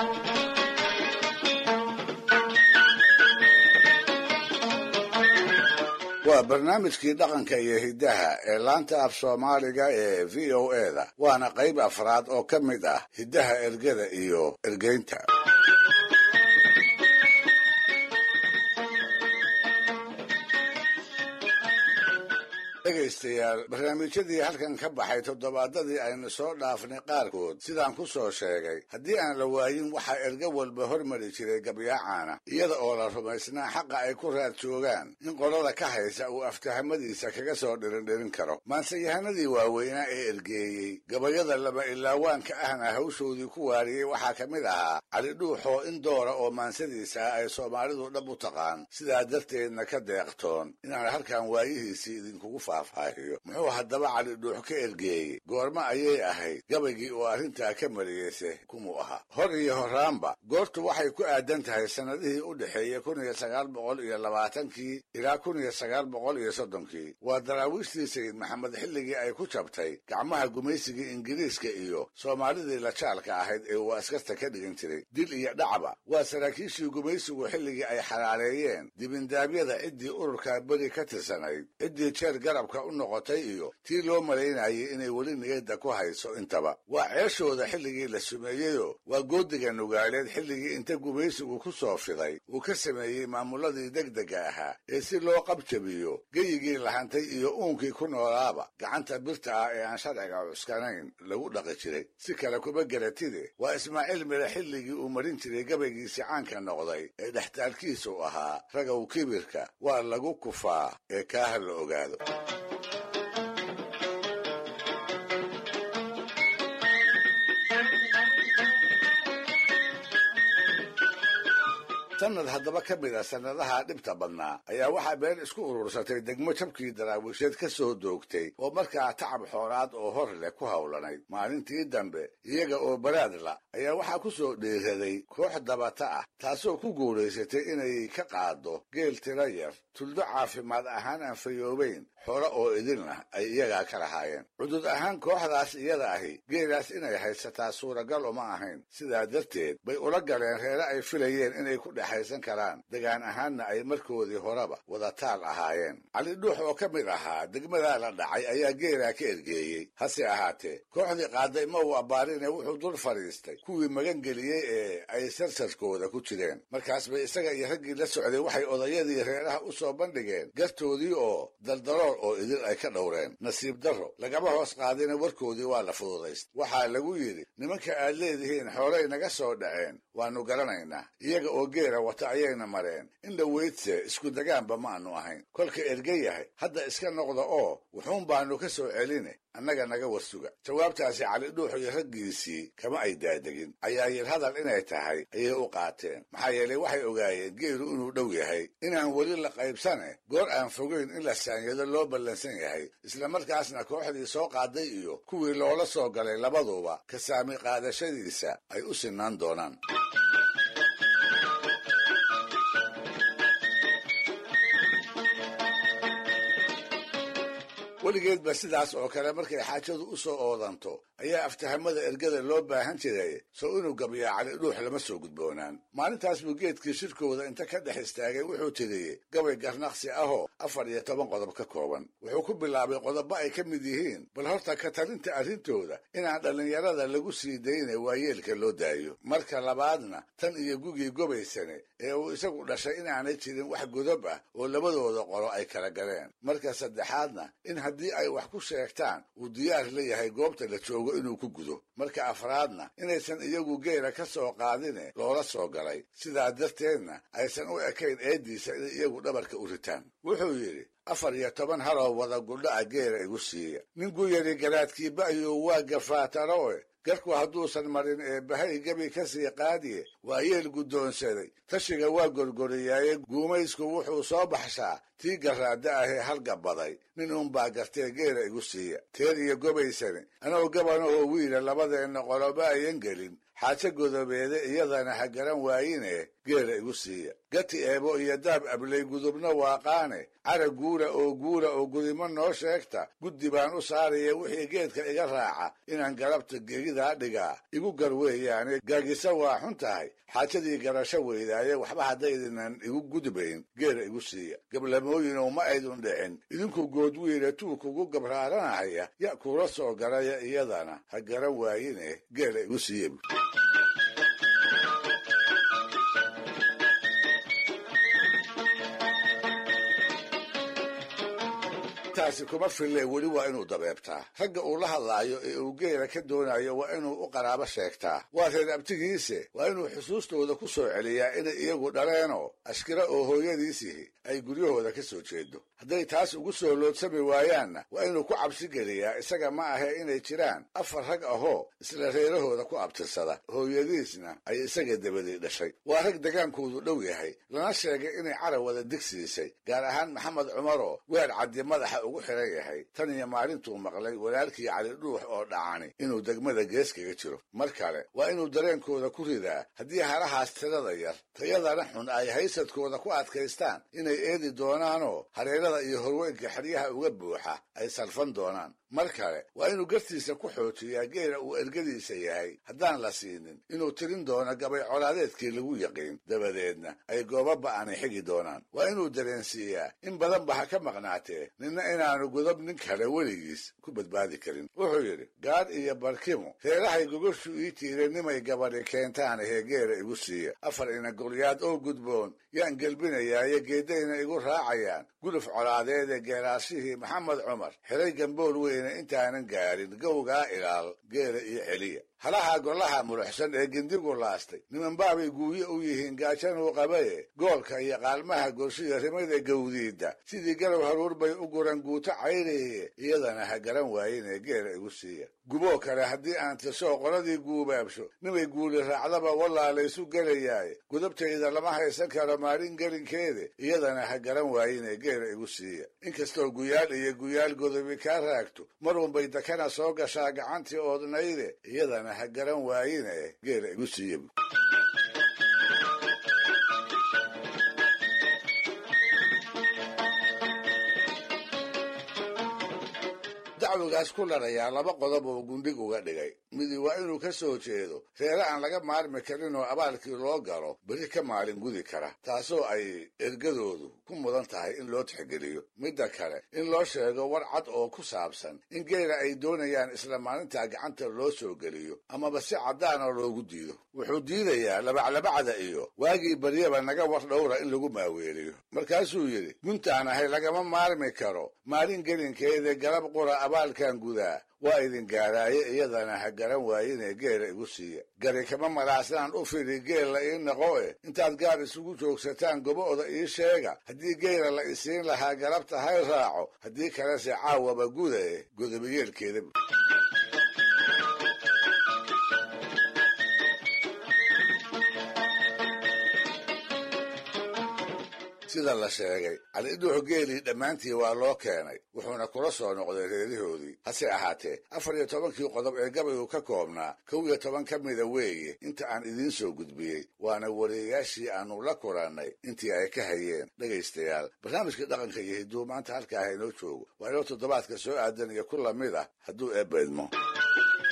waa barnaamijkii dhaqanka iyo hiddaha ee laanta af soomaaliga ee v o eda waana qayb afraad oo ka mid ah hiddaha ergada iyo ergeynta dhegaystayaal barnaamijyadii halkan ka baxay toddobaadadii aynu soo dhaafnay qaarkood sidaan ku soo sheegay haddii aan la waayin waxaa erga walba hormari jiray gabyaacaana iyada oo la rumaysnaa xaqa ay ku raad joogaan in qolada ka haysa uu aftahamadiisa kaga soo dhirindhirin karo maanseyahanadii waaweynaa ee ergeeyey gabayada laba ilaawaanka ahna hawshoodii ku waariyey waxaa ka mid ahaa cali dhuuxoo in doora oo maansadiisa ah ay soomaalidu dhab u taqaan sidaa darteedna ka deeqtoon inaan halkan waayihiisii idinkugu muxuu haddaba cali dhuux ka ergeeyey goormo ayay ahayd gabaygii oo arrintaa ka mariyeyse kumuu ahaa hor iyo horaanba goortu waxay ku aadan tahay sannadihii u dhexeeyey kun iyo sagaal boqol iyo labaatankii ilaa kun iyo sagaal boqol iyo soddonkii waa daraawiishtii sayid maxamed xilligii ay ku jabtay gacmaha gumaysigii ingiriiska iyo soomaalidii lajaalka ahayd ee uu askarta ka dhigan jiray dil iyo dhacba waa saraakiishii gumaysigu xilligii ay xalaaleeyeen dibindaabyada ciddii ururka beri ka tirsanayd ciddii jeer garabka u noqotay iyo tii loo malaynayay inay weli niyadda ku hayso intaba waa ceeshooda xilligii la sumeeyeyoo waa goodiga nugaaleed xilligii inta gumaysigu ku soo fiday uu ka sameeyey maamuladii degdega ahaa ee si loo qabjabiyo geyigii lahantay iyo uunkii ku noolaaba gacanta birta ah ee aan sharciga cuskanayn lagu dhaqi jiray si kale kuma garatide waa ismaaciil mire xilligii uu marin jiray gabaygiisii caanka noqday ee dhextaalkiisu ahaa ragow kibirka waa lagu kufaa ee kaaha la ogaado sanad haddaba ka mid a sannadaha dhibta badnaa ayaa waxaa been isku urursatay degmo jabkii daraawiisheed ka soo doogtay oo markaa tacab xoolaad oo hor leh ku howlanayd maalintii dambe iyaga oo baraadla ayaa waxaa ku soo dhiiraday koox dabata ah taasoo ku guulaysatay inay ka qaaddo geel tiro yar tuldo caafimaad ahaan aan fayoobayn xoolo oo idinlah ay iyagaa ka lahaayeen cudud ahaan kooxdaas iyada ahi geelaas inay haysataa suuragal uma ahayn sidaa darteed bay ula galeen reere ay filayeen inay ku dhexaysan karaan degaan ahaanna ay markoodii horeba wadataal ahaayeen cali dhuux oo ka mid ahaa degmadaa la dhacay ayaa geelaa ka ergeeyey hase ahaatee kooxdii qaaday ma uu abbaarine wuxuu dul fadhiistay kuwii magangeliyey ee ay sarsarkooda ku jireen markaas bay isaga iyo raggii la socday waxay odayadii reeraha u soo bandhigeen gartoodii oo daldalool oo idil ay ka dhowreen nasiib darro lagama hoos qaadina warkoodii waa la fududayst waxaa lagu yidhi nimanka aad leedihiin xoolay naga soo dhaceen waannu garanaynaa iyaga oo geela wata ayayna mareen in la weydse isku degaanba maannu ahayn kolka erge yahay hadda iska noqda oo wuxuun baannu ka soo celine annaga naga warsuga jawaabtaasi cali dhuux iyo raggiisii kama ay daadegin cayaayir hadal inay tahay ayay u qaateen maxaa yeelay waxay ogaayeen geelu inuu dhow yahay inaan weli la qaybsane goor aan fogeyn in la saanyado loo ballansan yahay islamarkaasna kooxdii soo qaaday iyo kuwii loola soo galay labaduba ka saami qaadashadiisa ay u sinaan doonaan weligeedba sidaas oo kale markay xaajadu u soo oodanto ayaa aftahamada ergada loo baahan jiray sow inuu gabyaa cali dhuux lama soo gudboonaan maalintaas buu geedkii shirkooda inta ka dhex istaagay wuxuu tiriyey gabay garnaqsi ahoo afar iyo toban qodob ka kooban wuxuu ku bilaabay qodobo ay ka mid yihiin bal horta ka talinta arrintooda inaan dhallinyarada lagu sii dayna waayeelka loo daayo marka labaadna tan iyo gugii gobaysane ee uu isagu dhashay inaanay jirin wax godob ah oo labadooda qolo ay kala galeen marka saddexaadna in haddii ay wax ku sheegtaan uu diyaar la yahay goobta la joogo inuu ku gudo marka afraadna inaysan iyagu geela ka soo qaadine loola soo galay sidaa darteedna aysan u ekayn eeddiisa in iyagu dhabarka u ritaan wuxuu yidhi afar iyo toban haloo wada gudha'a geela igu siiya ninku yidhi garaadkii ba'yuu waa gafaataroe garku hadduusan marin ee bahay gebi ka sii qaadiye waa yeel guddoonsaday tashiga waa gorgoriyaaye guumaysku wuxuu soo baxshaa tii garaadda ahee halgabaday nin uunbaa gartee geela igu siiya teer iyo gobaysane anoo gabanahoo wiila labadeenna qoloba ayan gelin xaajo godobeede iyadana ha garan waayine geela igu siiya gati eebo iyo daab ablay gudubna waaqaane cara guura oo guura oo gudimo noo sheegta guddi baan u saaraya wixii geedka iga raaca inaan galabta gegidaa dhigaa igu gar weeyaane gaagisa waa xun tahay xaajadii garasho weydaaye waxba haddaydinan igu gudbayn geela igu siiya gablamooyinow ma aydun dhicin idinku goodwiile tuukugu gabraaranahaya ya kuula soo garaya iyadana ha garan waayine geela igu siiya taasi kuma fille weli waa inuu dabeebtaa ragga uu la hadlaayo ee uu geela ka doonayo waa inuu u qaraabo sheegtaa waa reer abtigiise waa inuu xusuustooda ku soo celiyaa inay iyagu dhaleenoo ashkira oo hooyadiisihi ay guryahooda ka soo jeedo hadday taas ugu soo loodsami waayaanna waa inuu ku cabsi geliyaa isaga ma ahe inay jiraan afar rag ahoo isla reerahooda ku abtirsada hooyadiisna ay isaga dabadii dhashay waa rag degaankoodu dhow yahay lana sheegay inay carawada digsiisay gaar ahaan maxamed cumaroo weer caddi madaxa ugu xiran yahay tan iyo maalintuu maqlay walaalkii cali dhuux oo dhacani inuu degmada gees kaga jiro mar kale waa inuu dareenkooda ku ridaa haddii halahaas tirada yar tayadana xun ay haysadkooda ku adkaystaan inay eedi doonaanoo hareerada iyo horweynka xeryaha uga buuxa ay salfan doonaan mar kale waa inuu gartiisa ku xoojiyaa geela uu ergadiisa yahay haddaan la siinin inuu tirin doono gabay colaadeedkii lagu yaqiin dabadeedna ay goobo ba'ani xigi doonaan waa inuu dareensiiyaa in badanba ha ka maqnaatee ninna inaanu godob nin kale weligiis ku badbaadi karin wuxuu yidhi gaadh iyo barkimo reerahay gogoshu ii tiireen nimay gabadhi keentaan ahee geela igu siiya afar ina golyaad oo gudboon yaan gelbinayaayo geeddayna igu raacayaan guluf colaadeede geelaashihii maxamed cumar xiray gambool weyne intaanan gaarin gowgaa ilaal geela iyo celiya halaha golaha muluxsan ee gindigu laastay nimanbaabay guuye u yihiin gaajanuu qabaye goolka iyo qaalmaha gorshiya rimada gawdiidda sidii galow haruur bay u guran guuto cayriye iyadana ha garan waayinee geela igu siiya guboo kale haddii aan tirsoo qoladii guubaabsho nimay guuli raacdaba wallaa laysu gelayaaye gudubtayda lama haysan karo maalin gelinkeede iyadana ha garan waayinee geela igu siiya inkastoo guyaal iyo guyaal godobi kaa raagto marunbay dakana soo gashaa gacantii oodnayde iyadana ha garan waayine geela igu siiya dacwigaas ku larayaa laba qodob oo gundhig uga dhigay midi waa inuu ka soo jeedo reere aan laga maarmi karin oo abaalkii loo galo beri ka maalin gudi kara taasoo ay ergadoodu ku mudan tahay in loo tixgeliyo midda kale in loo sheego war cad oo ku saabsan in geela ay doonayaan isla maalintaa gacanta loo soo geliyo amaba si caddaana loogu diido wuxuu diidayaa labaclabacda iyo waagii baryaba naga war dhowra in lagu maaweeliyo markaasuu yidhi guntaan ahay lagama maarmi karo maalin gelinkeeda galab qura abaalkan gudaa waa idin gaaraaye iyadana ha garan waayinee geela igu siiya gari kama malaasnaan u fidhi geella ii naqo e intaad gaar isugu joogsataan gobo'da ii sheega haddii geela la isiin lahaa galabta hay raaco haddii kalese caawaba guda e godobayeelkeeda sida la sheegay calidhuux geelii dhammaantii waa loo keenay wuxuuna kula soo noqday reerihoodii hase ahaatee afar iyo tobankii qodob ee gabaygu ka koobnaa kow iyo toban ka mida weeye inta aan idiin soo gudbiyey waana wariyayaashii aannu la kulannay intii ay ka hayeen dhegaystayaal barnaamijka dhaqanka iyo hidduu maanta halkaa haynoo joogo waa inoo toddobaadka soo aadan iyo ku lamid ah hadduu eebba idmo